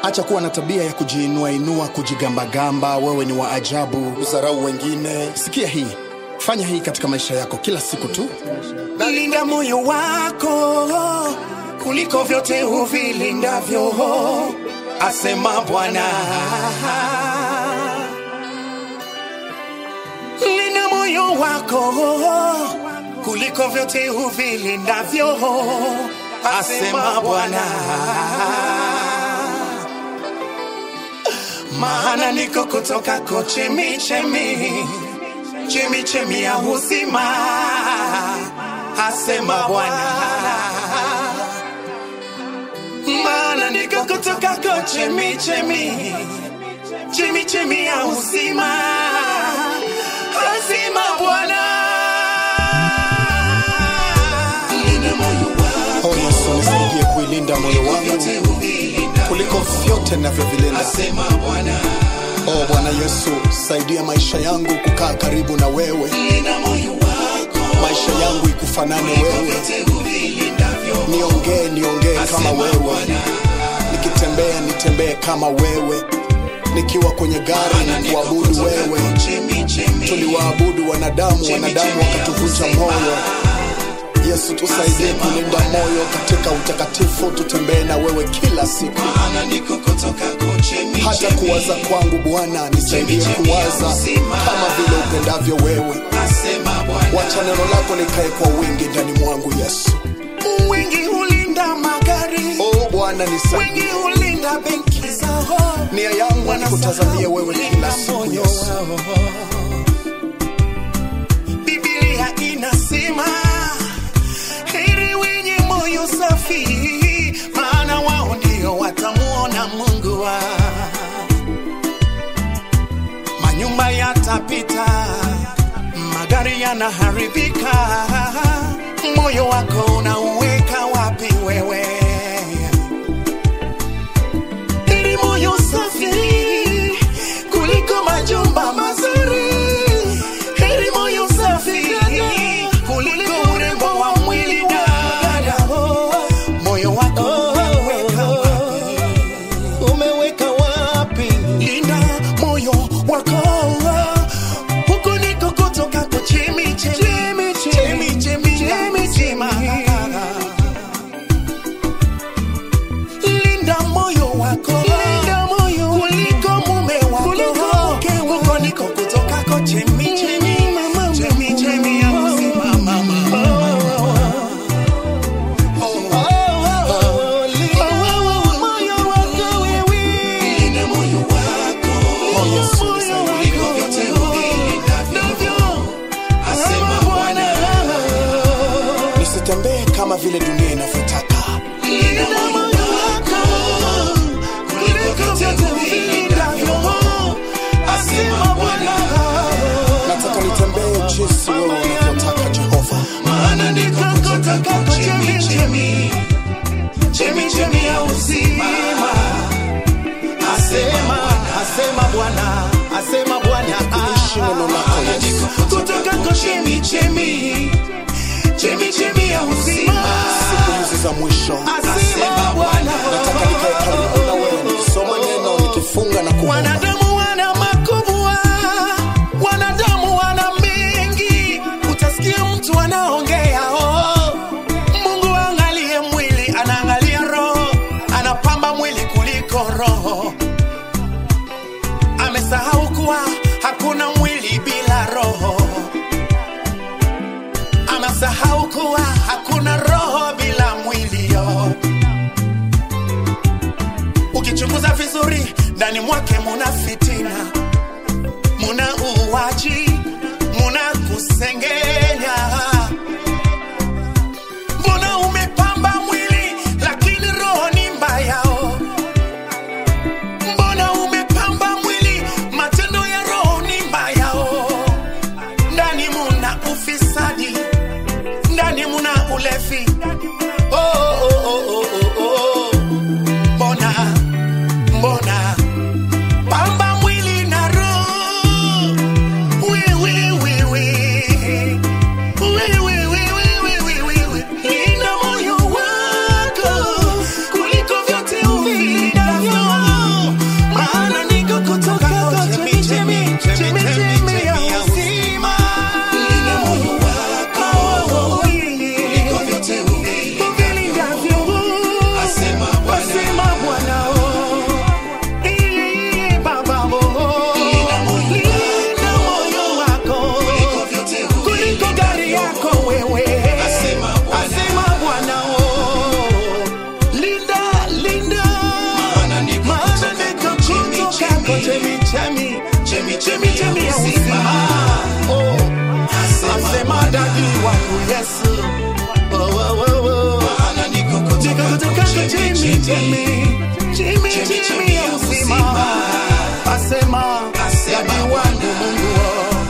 Acha kuwa na tabia ya kujiinua inua, kujigambagamba, wewe ni wa ajabu, kudharau wengine. Sikia hii, fanya hii katika maisha yako kila siku tu. Linda moyo wako kuliko vyote uvilindavyo, asema Bwana. Linda moyo wako kuliko vyote uvilindavyo, asema Bwana. Maana niko kutoka ko chemichemi, chemichemi ya uzima, asema Bwana. Maana niko kutoka ko chemichemi, chemichemi ya uzima, asema Bwana. Linda moyo wako Oh Yesu, nisaidie kuilinda moyo wangu kuliko vyote ninavyovilinda. asema Bwana. Oh Bwana Yesu, saidia maisha yangu kukaa karibu na wewe, Linda moyo wako maisha yangu ikufanane wewe, vyote uvilindavyo, niongee niongee kama wewe, nikitembea nitembee kama wewe, nikiwa kwenye gari nikuabudu wewe. chemichemi Tuliwaabudu wanadamu, wanadamu wakatuvunja moyo. Yesu, tusaidie kulinda moyo katika utakatifu, tutembee na wewe kila siku. maana niko kutoka ko chemichemi Hata kuwaza kwangu Bwana, nisaidie kuwaza kama vile upendavyo wewe. asema Bwana. Wacha neno lako likae kwa wingi ndani mwangu Yesu. Wengi hulinda magari, Oh Bwana, nisaidie. wengi hulinda benki zao, Nia yangu ni kutazamia wewe kila siku moyo Yesu. wao. Biblia inasema heri wenye moyo safi, maana wao ndio watamuona Mungu wa manyumba yatapita, magari yanaharibika, moyo wako unauweka wapi wewe? Heri moyo safi kuliko majumba mazuri. Heri moyo safi kuliko urembo wa mwili dada. Moyo wako umeweka wapi? Umeweka wapi? Linda moyo wako huku niko kutoka kwa chemi chemi chemi chemi chemi chemi linda moyo wako linda moyo kuliko mume wako kuliko mke wako niko kutoka ko chemi chemi chemi chemi ya uzima mama moyo wako wewe linda moyo wako Oh, Yesu, moyo nisaidie. wako vyote uvilindavyo asema Bwana Nisitembee kama vile dunia inavyotaka. linda moyo wako kuliko vyote uvilindavyo asema Bwana Nataka nitembee jinsi wewe unavyotaka Jehova. maana niko kutoka kwa chemi chemi chemi chemi ya uzima asema asema Bwana asema Bwana Ishi neno lako Yesu. kutoka kwa chemi chemi chemi chemi ya uzima Siku hizi za mwisho asema Bwana nataka nikae karibu na wewe, nikisoma neno, nikifunga na kuomba. Wanadamu wana makubwa, wanadamu wana mengi. Utasikia mtu anaongea oh. Mungu angalie mwili, anaangalia roho, anapamba mwili kuliko roho. Amesahau kuwa hakuna mwili bila roho. Amesahau kuwa hakuna roho bila mwili yo. Ukichunguza vizuri, ndani mwake muna fitina, muna uwaji, muna kusengenya. Mbona umepamba mwili lakini roho ni mbaya? oh? Mbona umepamba mwili, matendo ya roho ni mbaya? oh? Ndani muna ufisadi, ndani muna ulevi. Oh, oh, oh, oh, oh, oh. Mbona mbona pamba mwili na roho Wi, wi, wi, wi. Wi, wi, wi, wi, wi, wi, wi, wi. Linda moyo wako kuliko vyote uvilindavyo. chemi chemi chemi ya uzima asema dadi wangu mungu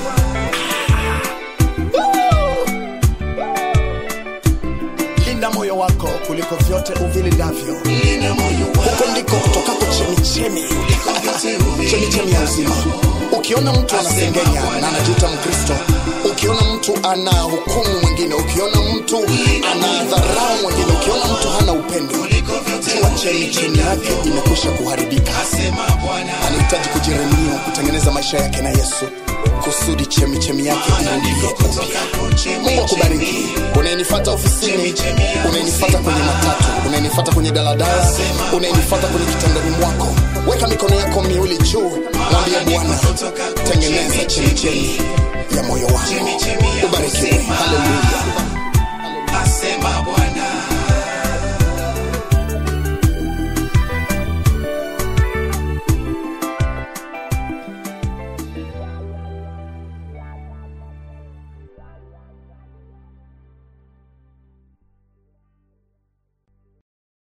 linda moyo wako kuliko vyote uvilindavyo huko ndiko kutokako chemichemi chemichemi ya uzima ukiona mtu anasengenya na anajiita mkristo ukiona mtu ana hukumu mwingine ukiona mtu ana dharau mwingine ukiona mtu hana upendo jua chemichemi yake imekwisha kuharibika anahitaji kujiremia kutengeneza maisha yake na yesu kusudi chemichemi yake irudie upya mungu akubariki unayenifata ofisini unayenifata kwenye matatu unayenifata kwenye daladala unayenifata kwenye kitandani mwako weka mikono yako miwili juu mwambie bwana tengeneza chemichemi ya moyo wangu ubarikiwe haleluya